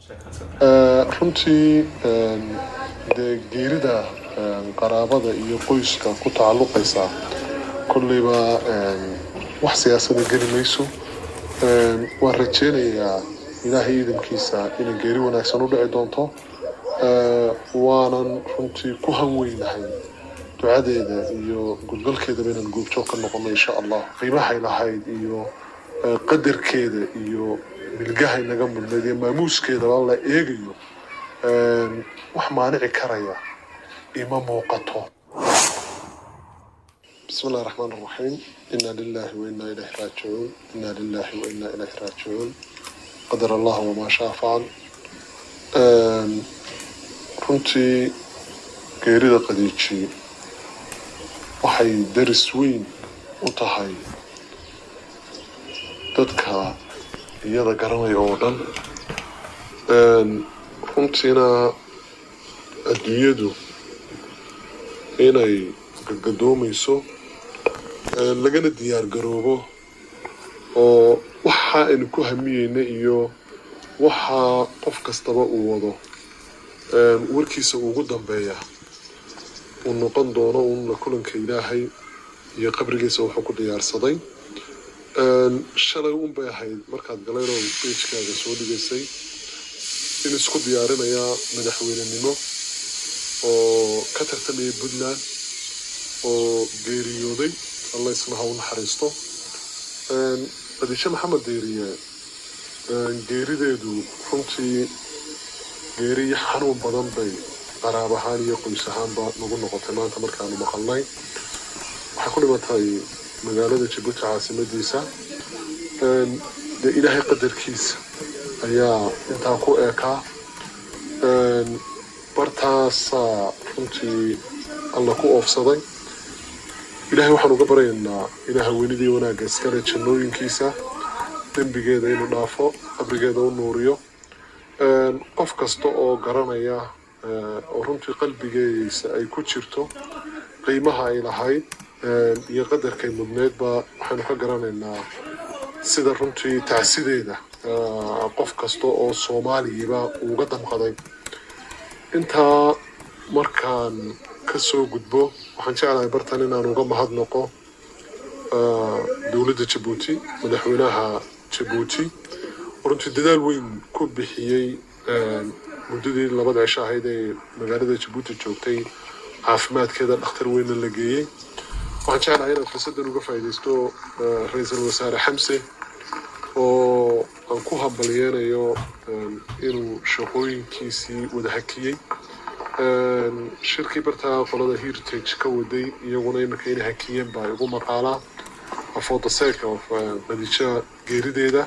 runtii dee geerida qaraabada iyo qoyska ku tacalluqaysa kolleyba wax siyaasada geli mayso waan rajeynayaa ilaahay iidankiisa inay geeri wanaagsan u dhici doonto waanan runtii ku hanweynahay ducadeeda iyo gudgalkeedaba inaan goobjoog ka noqono insha allah qiimahay lahayd iyo qadarkeeda iyo milgahay naga mudnayd iyo maamuuskeedaba la eegayo wax maanici karaya ima muuqato بسم الله الرحمن الرحيم إنا لله وإنا إليه راجعون إنا لله وإنا إليه راجعون قدر الله وما شاء فعل runtii geerida qadiiji waxay daris weyn u tahay dadka iyada garanaya oo dhan runtiina adduunyadu inay gagadoomayso lagana diyaar garoobo oo waxa aynu ku hamiyeyna iyo waxa qof kastaba uu wado warkiisa ugu dambeeya uu noqon doono uunla kulanka ilaahay iyo qabrigiisa wuxuu ku diyaarsaday shalay un bay ahayd markaad galeynoo beijkaaga soo dhigaysay in isku diyaarinayaa madaxweynenimo oo ka tartamaya puntland oo geeriyooday alla isna ha u naxariisto qadiishe maxamed deeriye geerideedu runtii geeriyo xanuun badan bay qaraab ahaan iyo qoys ahaanba nagu noqotay maanta markaanu maqalnay waxay ku dhimatay magaalada jabuuti caasimadiisa dee ilaahay qadarkiisa ayaa intaa ku eekaa bartaasaa runtii alla ku oofsaday ilaahay waxaan uga baryaynaa ilaah weynidii wanaagga iskale jannooyinkiisa dembigeeda inuu dhaafo qabrigeeda u nuuriyo qof kasta oo garanaya oo runtii qalbigeediisa ay ku jirto qiimaha ay lahayd iyo qadarkay mudneedba waxaynu ka garanaynaa sida runtii tacsideeda qof kasta oo soomaaliyiba uga damqaday intaa markaan kasoo gudbo waxaan jeclahay bartan inaan uga mahadnaqo dowladda jabuuti madaxweynaha jabuuti runtii dadaal weyn ku bixiyey muddadii labada cisho ahayd ee magaalada jabuuti joogtay caafimaadkeeda dhakhtar weynna la geeyey waxaan jeclahay inaad fursaddan uga faa'iidaysto ra-iisul wasaare xamse oo aan ku hambalyeenayo inuu shaqooyinkiisii wada hakiyey shirkii bartaa qolada heritage ka waday iyaguna iminka inay hakiyeen baa igu maqaalaa for the sake of qadiija geerideeda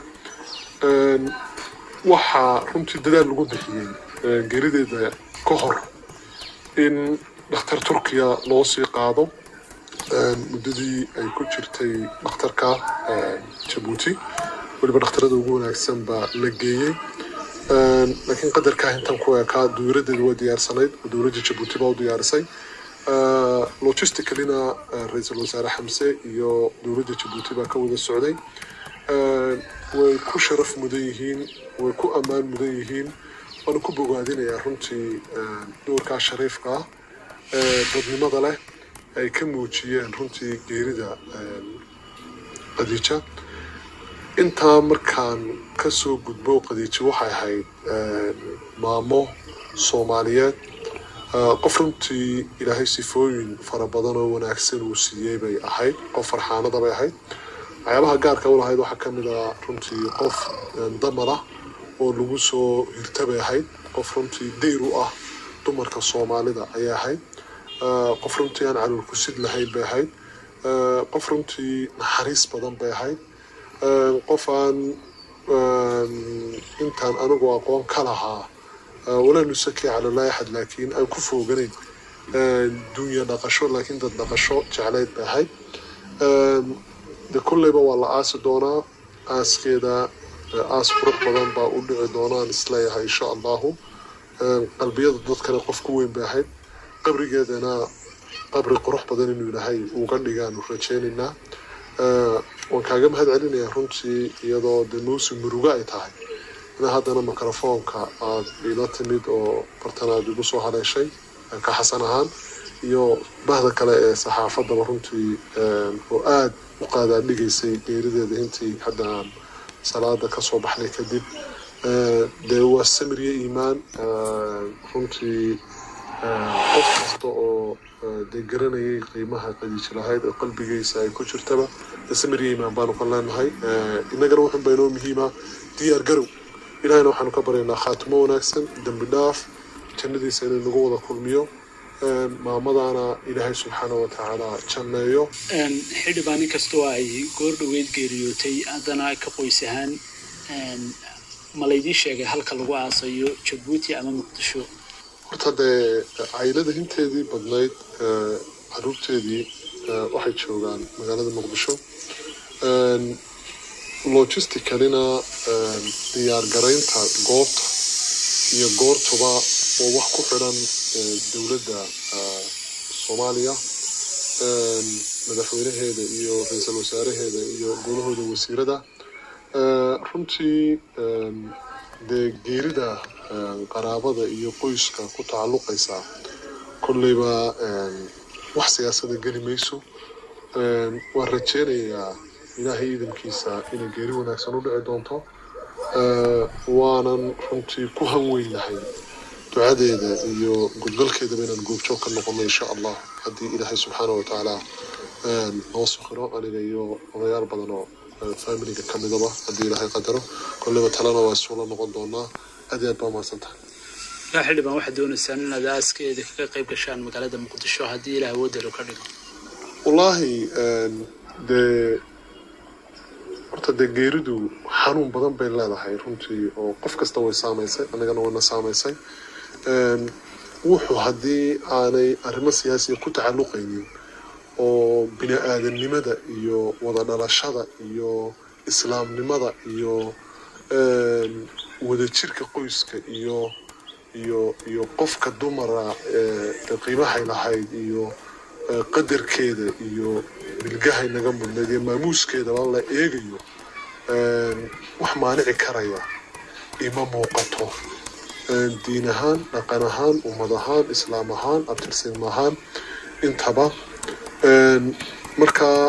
waxaa runtii dadaal lagu bixiyey geerideeda ka hor in dhakhtar turkiya loo sii qaado muddadii ay ku jirtay dhakhtarka jabuuti weliba dhakhtarada ugu wanaagsan baa la geeyey laakiin qadarkaa intan ku ekaa dowladeedu waa diyaarsanayd oo dowladda jabuuti baa u diyaarisay logisticalina ra-iisul wasaare xamse iyo dowladda jabuuti baa ka wada socday way ku sharaf mudan yihiin way ku ammaan mudan yihiin waana ku bogaadinayaa runtii doorkaa shariifka ah ee dadnimada leh ay ka muujiyeen runtii geerida qadiija intaa markaan kasoo gudbo qadiijo waxay ahayd maamo soomaaliyeed qof runtii ilaahay sifooyin fara badan oo wanaagsan uu siiyey bay ahayd qof farxaanada bay ahayd waxyaabaha gaarka u lahayd waxaa kamid ah runtii qof damar ah oo lagu soo hirta bay ahayd qof runtii dayr u ah dumarka soomaalida ayay ahayd qof runtii aan calool kusid lahayn bay ahayd qof runtii naxariis badan bay ahayd qof aan intaan anigu aqoon ka lahaa walaa nusaki calalaa axad laakiin aan ku fooganayn dunya dhaqasho laakiin dad dhaqasho jeclayd bay ahayd de kolleyba waa la aasi doonaa aaskeeda aas qurux badan baa u dhici doonaan isleeyahay insha allahu qalbiyada dadkana qof ku weyn bay ahayd qabrigeedana qabri qurux badan inuu ilaahay uga dhigaanu rajaynaynaa waan kaaga mahad celinayaa runtii iyadoo de mawsim murugo ay tahay ina haddana mikrofoonka aad ila timid oo bartan aad igu soo haleeshay ka xasan ahaan iyo bahda kale ee saxaafadaba runtii oo aada u qaadaadhigaysay geerideeda intii hadda aan salaada kasoo baxnay kadib dee waa samiriye iimaan runtii qof kasta oo dee garanayay qiimaha qadiiji lahayd oo qalbigiisa ay ku jirtaba dee samiriye iimaan baanu ka leenahay innagana wuxun baynoo muhiima diyaar garow ilahayna waxaanu ka baryaynaa khaatimo wanaagsan dembi dhaaf jannadiisa inay nagu wada kulmiyo maamadaana ilaahay subxaana wa tacaala janneeyo xildhibaan inkastoo ay goor dhoweyd geeriyootay haddana ka qoys ahaan ma laydii sheegay halka lagu aasayo jabuuti ama muqdisho horta dee caylada hinteedii badnayd caruurteedii waxay joogaan magaalada muqdisho logisticalina diyaar garaynta goobta iyo goortuba oo wax ku xidhan dowladda soomaaliya madaxweynaheeda iyo ra-iisul wasaaraheeda iyo golahooda wasiirada runtii dee geerida qaraabada iyo qoyska ku tacalluqaysa kolleyba wax siyaasada geli mayso waan rajeynayaa ilaahay iidankiisa inay geeri wanaagsan u dhici doonto waanan runtii ku hanweynahay ducadeeda iyo gudgalkeedaba inaan goobjoog ka noqono insha allah haddii ilaahay subxaana wa tacaala noo sukhiro aniga iyo odayaal badan oo familiga ka midaba haddii ilaahay qadaro kolleyba talena waa isuula noqon doonaa aad iyo aad baa mahadsan tahay yaa xildhibaan waxaad doonaysaan inaad aaskeeda kaga qayb gashaan magaalada muqdisho haddii ilaah awoodalo ka dhigo wallaahi dee horta dee geeridu xanuun badan bay leedahay runtii oo qof kasta way saamaysay annagana wayna saamaysay wuxuu haddii aanay arrimo siyaasiya ku tacalluqaynin oo bini aadamnimada iyo wada dhalashada iyo islaamnimada iyo wadajirka qoyska iyo iyo iyo qofka dumara ee qiimahay lahayd iyo qadarkeeda iyo bilgahay naga mudnayd iyo maamuuskeedaba la eegayo wax maanici karaya ima muuqato diin ahaan dhaqan ahaan ummad ahaan islaam ahaan abtirsiim ahaan intaba markaa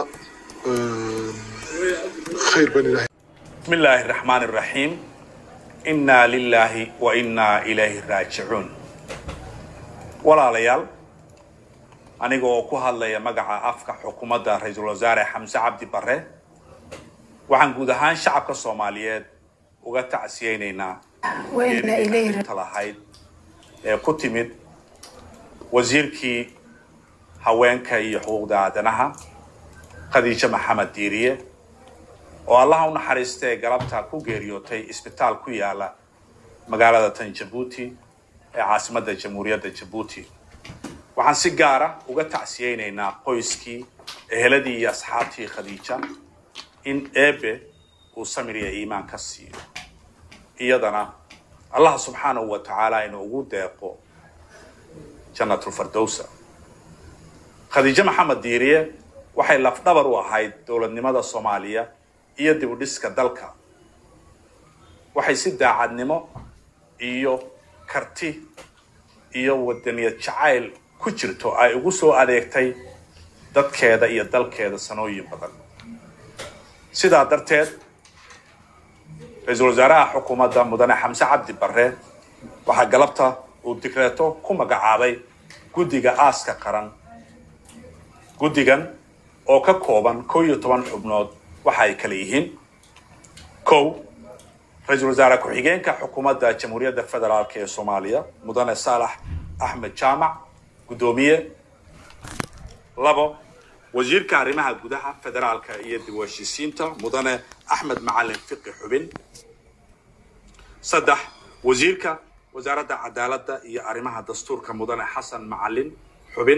khayr ban ilahay بسم الله الرحمن الرحيم إنا لله وإنا إليه راجعون walaalayaal aniga oo ku hadlaya magaca afka xukuumadda ra-iisul wasaare xamse cabdi bare waxaan guud ahaan shacabka soomaaliyeed uga tacsiyeynaynaa وإنا إليه geeridii lahayd ee ku timid wasiirkii haweenka iyo xuquuqda aadanaha khadiijo maxamed diiriye oo allaha u naxariista ee galabta ku geeriyootay isbitaal ku yaala magaalada tan jabuuti ee caasimadda jamhuuriyadda jabuuti waxaan si gaara uga tacsiyeynaynaa qoyskii eheladii iyo asxaabtii khadiija in eebe uu samir iyo iimaan ka siiyo iyadana allah subxaanahu wa tacaala inuu ugu deeqo jannatulfardowsa khadiijo maxamed diiriye waxay lafdhabar u ahayd dowladnimada soomaaliya iyo dib u dhiska dalka waxay si daacadnimo iyo karti iyo wadaniyad jacayl ku jirto ay ugu soo adeegtay dadkeeda iyo dalkeeda sanooyin badan sidaa darteed ra-iisul wasaaraha xukuumadda mudane xamse cabdi bare waxaa galabta uu digreeto ku magacaabay guddiga aaska qaran guddigan oo ka kooban kow iyo toban xubnood waxa ay kala yihiin kow ra-iisul wasaare ku-xigeenka xukuumadda jamhuuriyadda federaalk ee soomaaliya mudane saalax axmed jaamac guddoomiye labo wasiirka arrimaha gudaha federaalka iyo dib u heshiisiinta mudane axmed macalin fiqi xubin saddex wasiirka wasaaradda cadaaladda iyo arrimaha dastuurka mudane xasan macalin xubin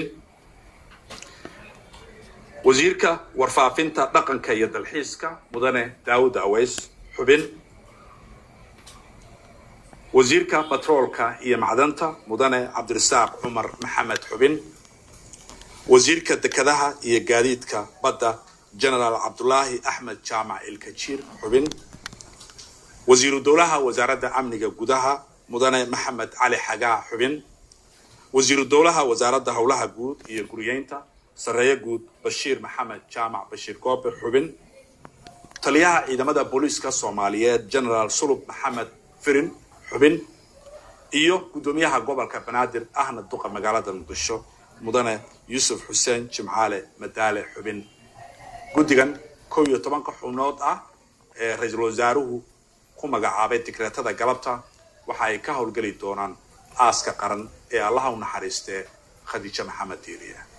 wasiirka warfaafinta dhaqanka iyo dalxiiska mudane daawud aweys xubin wasiirka batroolka iyo macdanta mudane cabdirasaaq cumar maxamed xubin wasiirka dekedaha iyo gaadiidka badda genaraal cabdulaahi axmed jaamac ilkajiir xubin wasiiru dowlaha wasaaradda amniga gudaha mudane maxamed cali xagaa xubin wasiiru dowlaha wasaaradda howlaha guud iyo guriyeynta sarreeye guud bashiir maxamed jaamac bashiir goobe xubin taliyaha ciidamada booliiska soomaaliyeed generaal sulub maxamed firin xubin iyo guddoomiyaha gobolka banaadir ahna duqa magaalada muqdisho mudane yuusuf xuseen jimcaale madaale xubin guddigan kow iyo tobanka xubnood ah ee ra-iisul wasaaruhu ku magacaabay digreetada galabta waxa ay ka howlgeli doonaan aaska qaran ee allaha u naxariistee khadiijo maxamed diiriye